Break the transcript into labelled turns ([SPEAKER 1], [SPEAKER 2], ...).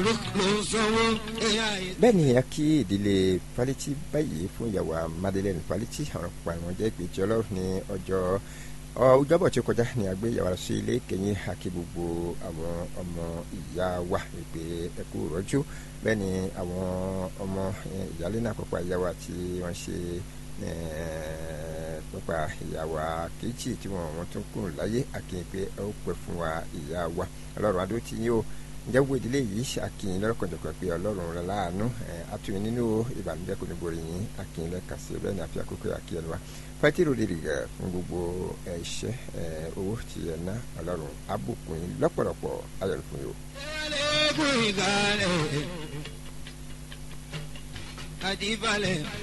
[SPEAKER 1] ló ń sanwó ẹ̀yà yìí.
[SPEAKER 2] bẹ́ẹ̀ ni a kí ìdílé Fálétí báyìí fún ìyàwó Madeleine Fálétí àwọn ọ̀pọ̀ àwọn jẹ́ ìpè tí ọlọ́run ní ọjọ́ ọjọ́bọ̀ tí ó kọjá ní agbé ìyàwó sí ilé kẹyìn àkí gbogbo àwọn ọmọ ìyá wa ìpè ẹ̀kú rọ́jú bẹ́ẹ̀ ni àwọn ọmọ ìyálé náà pọ̀pọ̀ ìyá wa tí wọ́n ṣe pọ̀pọ̀ ìyàwó kejì tí wọ́n wọ́n tún kù láyé àkíyàn pé ẹ ó pẹ́ fún wa ìyá wa ọlọ́run adó ti yín o ǹjẹ́ wo ìdílé yìí ṣàkíyàn lọ́kànjọ̀kan pé ọlọ́run rẹ̀ láàánú àtúnyìn nínú ìbànújẹ́ kò ní borí yín àkíyàn lẹ́ka sí bẹ́ẹ̀ ni àfi àkókò àkíyàn wa fẹ́tírò lè rìgà fún gbogbo ẹ̀ṣẹ́ owó tí ẹ̀ ná ọlọ́run abùkún yín lọ́pọ̀lọpọ̀ ayọ̀rọ̀ fún yín o.
[SPEAKER 1] ẹ̀ẹ́dẹ́gbẹ̀rún ìgbàlẹ̀ àdìbalẹ̀.